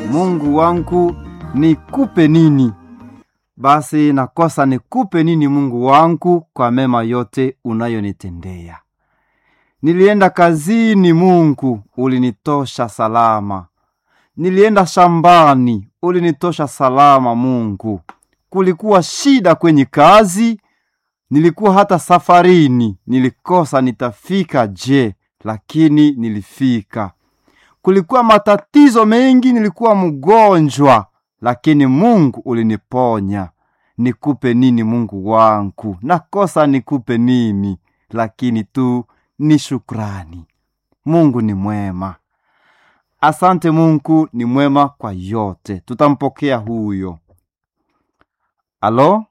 Mungu wangu nikupe nini? Basi nakosa nikupe nini Mungu wangu kwa mema yote unayonitendea. Nilienda kazini, Mungu ulinitosha salama. Nilienda shambani, ulinitosha salama Mungu. Kulikuwa shida kwenye kazi, nilikuwa hata safarini, nilikosa nitafika je, lakini nilifika. Kulikuwa matatizo mengi, nilikuwa mgonjwa, lakini Mungu uliniponya. Nikupe nini Mungu wangu? Nakosa nikupe nini? Lakini tu ni shukrani. Mungu ni mwema. Asante Mungu ni mwema kwa yote. Tutampokea huyo. Alo?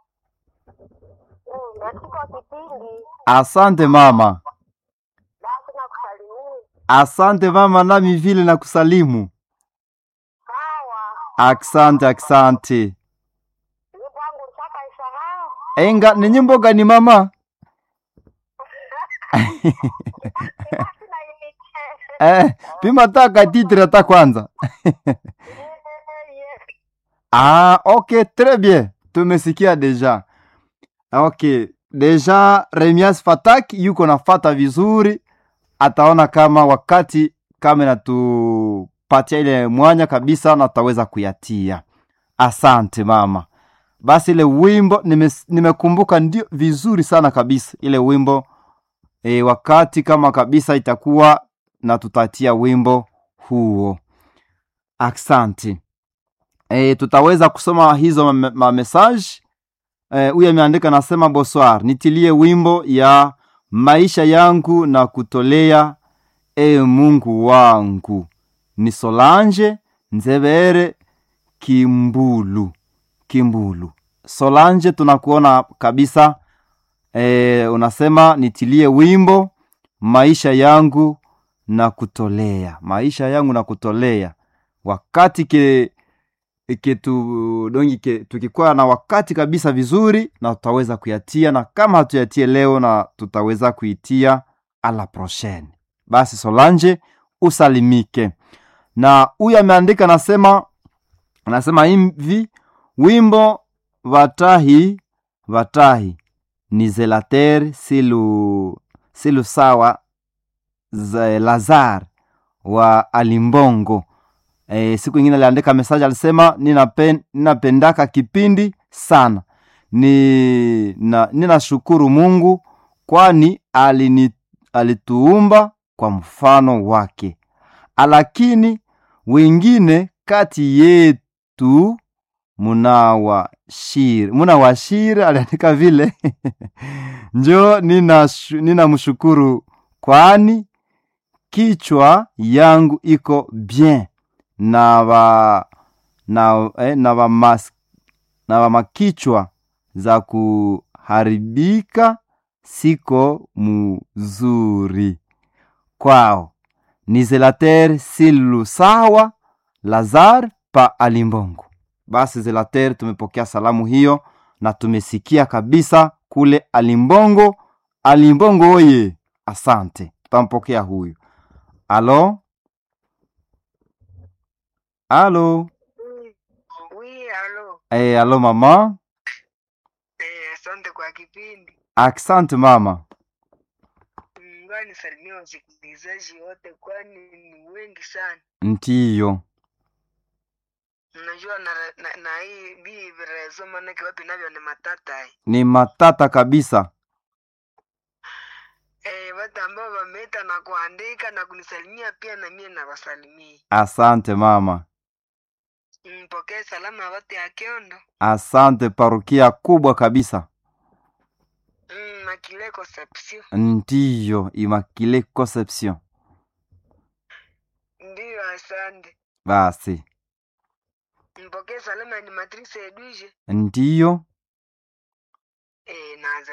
Katika kipindi Asante mama. basi na kusalimia Asante mama, nami vile na kusalimu. sawa, Asante, asante. nyimbo yangu ntaka isahau Enga ni nyimbo gani mama? basi na imiche Eh, pima taka titre hata kwanza. Ah, ok, très bien. Tumesikia deja. Ok, deja Remias Fatak yuko nafata vizuri, ataona kama wakati kama inatupatia ile mwanya kabisa na tutaweza kuyatia. Asante mama. Basi ile wimbo nime- nimekumbuka ndio vizuri sana kabisa ile wimbo e, wakati kama kabisa itakuwa na tutatia wimbo huo. Asante. E, tutaweza kusoma hizo ma- ma message. Eh, huyu ameandika nasema bonsoir, nitilie wimbo ya maisha yangu na kutolea e Mungu wangu. Ni Solange Nzebere Kimbulu. Kimbulu. Solange tunakuona kabisa e, unasema nitilie wimbo maisha yangu na kutolea. Maisha yangu na kutolea. Wakati ke kitu dongi ke, tukikuwa na wakati kabisa vizuri na tutaweza kuyatia na kama hatuyatie leo na tutaweza kuitia ala prochaine basi solange usalimike na huyu ameandika anasema anasema hivi wimbo vatahi vatahi ni zelater silu silu sawa za lazar wa alimbongo e, siku ingine aliandika mesaji alisema ninapen, ninapendaka kipindi sana ni na, ninashukuru mungu kwani alini, alituumba kwa mfano wake lakini wengine kati yetu munawashiri munawashiri aliandika vile njo ninamshukuru nina mshukuru kwani kichwa yangu iko bien na va na, eh, na va mas, na va makichwa za kuharibika siko mzuri kwao ni zelater silu sawa lazar pa alimbongo basi zelater tumepokea salamu hiyo na tumesikia kabisa kule alimbongo alimbongo oye asante tutampokea huyu alo alo wi alo hey, alo mama eh, asante kwa kipindi asante mama ngoja nisalimie wasikilizaji wote kwani ni wengi sana ndiyo unajua na, na, na hii bii virezo manake wapi navyo ni matata eh. ni matata kabisa Eh, watu ambao wameita na kuandika na kunisalimia pia na mie nawasalimia asante mama mpokee salamu ya watu ya kiondo asante parukia kubwa kabisa mm, makile conception ndiyo imakile conception ndiyo asante basi mpokee salamu ya animatrice edwige ndiyo eh, naanza